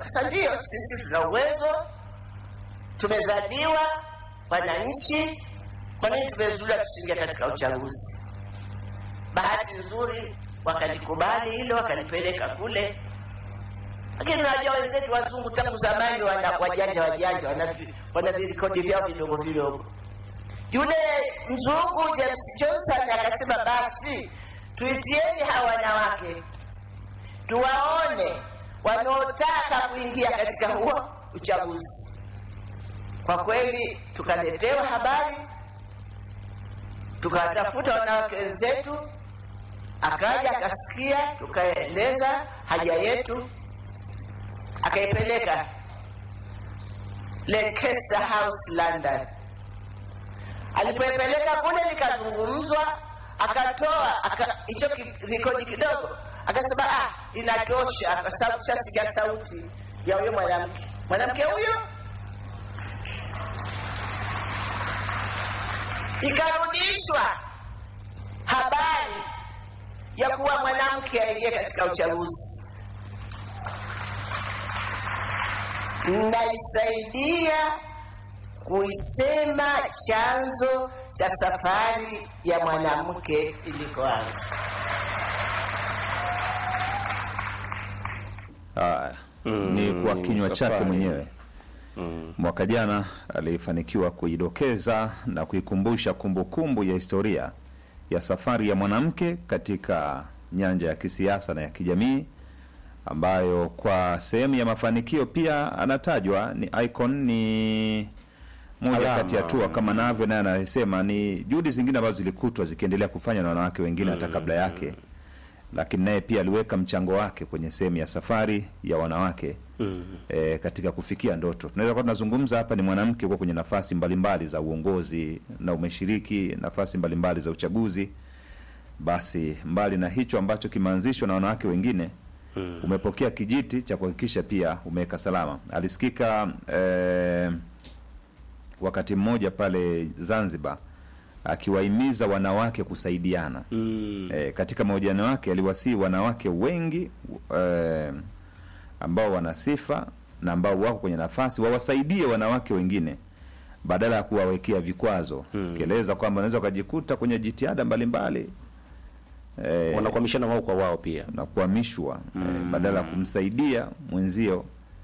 Sasa ndio sisi tuna uwezo, tumezaliwa wananchi, kwa nini tumezuliwa tusiingia katika uchaguzi? Bahati nzuri wakalikubali hilo, wakalipeleka kule, lakini najua wenzetu wazungu tangu zamani wana wajanja wajanja, wana vi- wana virekodi vyao vidogo vidogo. Yule mzungu James Johnson akasema, basi tuitieni hawa wanawake tuwaone wanaotaka kuingia katika huo uchaguzi. Kwa kweli tukaletewa habari, tukawatafuta wanawake wenzetu, akaja akasikia, tukaeleza haja yetu, akaipeleka Lancaster House London. Alipoipeleka kule likazungumzwa, akatoa aka- hicho ki- rekodi kidogo, akasema ah, inatosha, kwa sababu tushasikia sauti ya huyo mwanamke. Mwanamke huyo ikarudishwa habari ya kuwa mwanamke aingie katika uchaguzi. Naisaidia kuisema chanzo cha safari ya mwanamke ilikoanza. Haya, Mm, ni kwa ni kinywa chake safari. mwenyewe. Mm. Mwaka jana alifanikiwa kuidokeza na kuikumbusha kumbukumbu ya historia ya safari ya mwanamke katika nyanja ya kisiasa na ya kijamii, ambayo kwa sehemu ya mafanikio pia anatajwa ni icon, ni moja Alama. kati ya hatua kama navyo naye anasema ni juhudi zingine ambazo zilikutwa zikiendelea kufanywa na wanawake wengine hata kabla yake, lakini naye pia aliweka mchango wake kwenye sehemu ya safari ya wanawake Mm. e, katika kufikia ndoto. Tunaweza kuwa tunazungumza hapa ni mwanamke kuwa kwenye nafasi mbalimbali za uongozi na umeshiriki nafasi mbalimbali za uchaguzi. Basi mbali na hicho ambacho kimeanzishwa na wanawake wengine Mm. umepokea kijiti cha kuhakikisha pia umeweka salama. Alisikika eh, wakati mmoja pale Zanzibar akiwahimiza wanawake kusaidiana. Mm. E, katika mahojiano yake aliwasihi wanawake wengi e, ambao wana sifa na ambao wako kwenye nafasi wawasaidie wanawake wengine badala ya kuwawekea vikwazo Hmm. kieleza kwamba unaweza ukajikuta kwenye jitihada mbalimbali e, Wanakwamishana wao kwa wao pia. na kuhamishwa e, Mm. badala ya kumsaidia mwenzio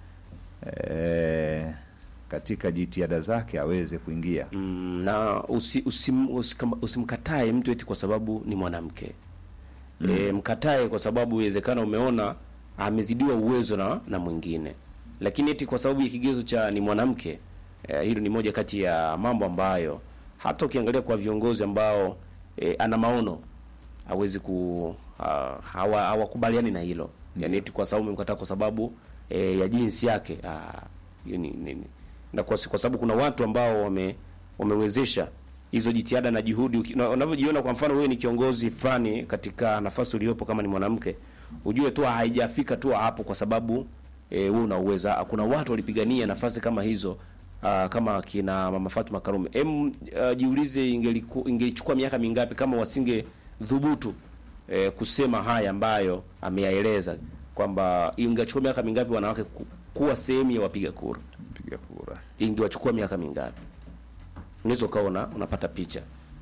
e, katika jitihada zake aweze kuingia Mm, na usi, usim, usikam- usimkatae mtu eti kwa sababu ni mwanamke mm. E, mkatae kwa sababu iwezekana umeona amezidiwa uwezo na, na mwingine, lakini eti kwa sababu ya kigezo cha ni mwanamke e, hilo ni moja kati ya mambo ambayo hata ukiangalia kwa viongozi ambao e, ana maono hawezi ku ha- hawa hawakubaliani na hilo yani eti kwa sababu umemkataa kwa sababu e, ya jinsi yake ah, hiyo ni, ni, ni- na kwa, kwa sababu kuna watu ambao wame wamewezesha hizo jitihada na juhudi Uki- na- unavyojiona kwa mfano wewe ni kiongozi fulani katika nafasi uliopo kama ni mwanamke ujue tu haijafika tu hapo kwa sababu e, wewe una uwezo Ah, kuna watu walipigania nafasi kama hizo Uh, kama kina mama Fatuma Karume em uh, jiulize ingeliku- ingelichukua miaka mingapi kama wasinge dhubutu eh, kusema haya ambayo ameyaeleza kwamba ingechukua miaka mingapi wanawake ku, kuwa sehemu ya wapiga kura piga kura ingewachukua miaka mingapi unaweza ukaona unapata picha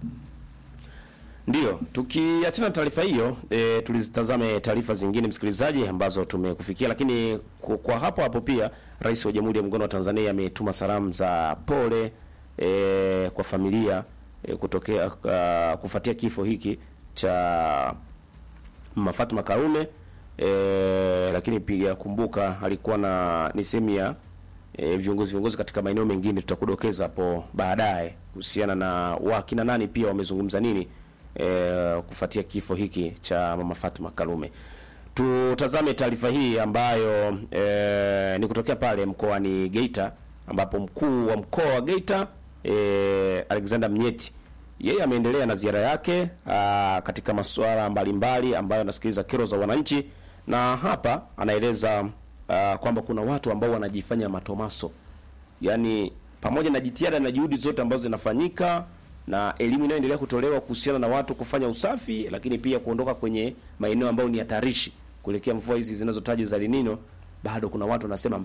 ndio tukiachana na taarifa hiyo e, tulizitazame taarifa zingine msikilizaji ambazo tumekufikia lakini kwa, kwa hapo hapo pia rais wa jamhuri ya muungano wa tanzania ametuma salamu za pole e, kwa familia e, kutokea uh, kufuatia kifo hiki cha Mama Fatuma Karume e, lakini pia kumbuka alikuwa na ni sehemu ya e, viongozi viongozi katika maeneo mengine, tutakudokeza hapo baadaye kuhusiana na wakina nani pia wamezungumza nini e, kufuatia kifo hiki cha Mama Fatuma Karume. Tutazame taarifa hii ambayo e, ni kutokea pale mkoani Geita ambapo mkuu wa mkoa wa Geita e, Alexander Mnyeti yeye ameendelea na ziara yake aa, katika masuala mbalimbali ambayo anasikiliza kero za wananchi, na hapa anaeleza aa, kwamba kuna watu ambao wanajifanya matomaso, yaani pamoja na jitihada na juhudi zote ambazo zinafanyika na elimu inayoendelea kutolewa kuhusiana na watu kufanya usafi, lakini pia kuondoka kwenye maeneo ambayo ni hatarishi kuelekea mvua hizi zinazotajwa za El Nino, bado kuna watu wanasema